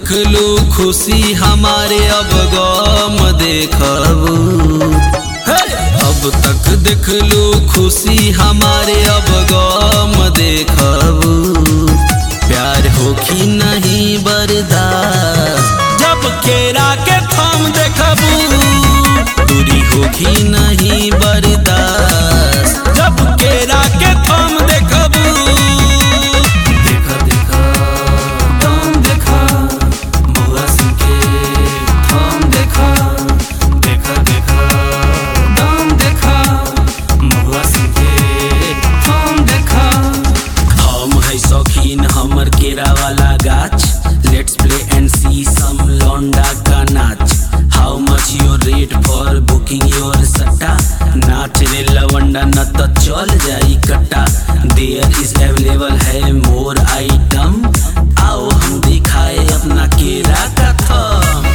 देखलू खुशी हमारे अब गम देखबू हे! अब तक देखलू खुशी हमारे अब गम देखबू प्यार होखी नहीं बर्दाश्त जब केरा के थम देखबू दूरी होखी नहीं बर्दाश्त जब केरा के थम देखबू देखा देखा दम देखा बुआ के थम देखा देखा देखा दम देखा बुआ के थम देखा हम है शौकीन हमर केरा वाला गाछ लेट्स प्ले एंड सी सम लौंडा का नाच how much your rate for booking your सट्टा नाच रे लवंडा न तो चल जाई कट्टा देयर इज अवेलेबल है मोर आइटम आओ हम दिखाए अपना केरा का थम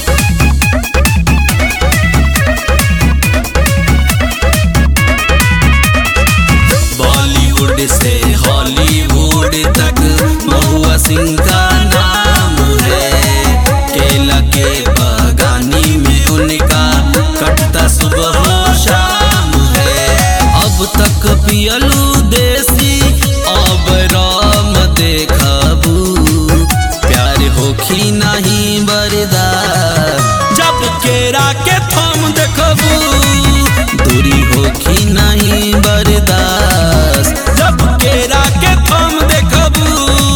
बॉलीवुड से हॉलीवुड तक महुआ सिंह का नाम है केला के बगानी में उनका कटता सुबह हो शाम है अब तक पियलू देसी अब राम देखबू प्यार होखी नहीं बरदार जब केरा के थम देखबू दूरी होखी नहीं बर्दाश्त जब केरा के थम देखबू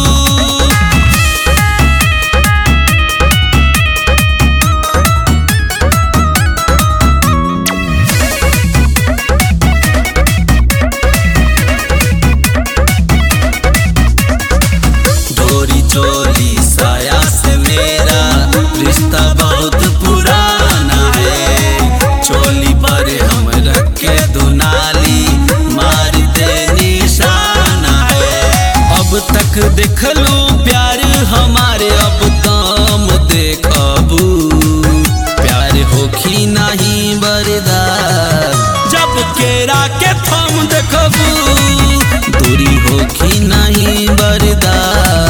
डोरी चोली साया से मेरा रिश्ता बहुत पुराना है चोली पर हम रख के दुनाली मारते निशाना है अब तक देखलू प्यार हमारे अब दाम देखबू प्यार होखी नहीं बरदार जब केरा के थम देखबू दूरी होखी नहीं बर्दाश्त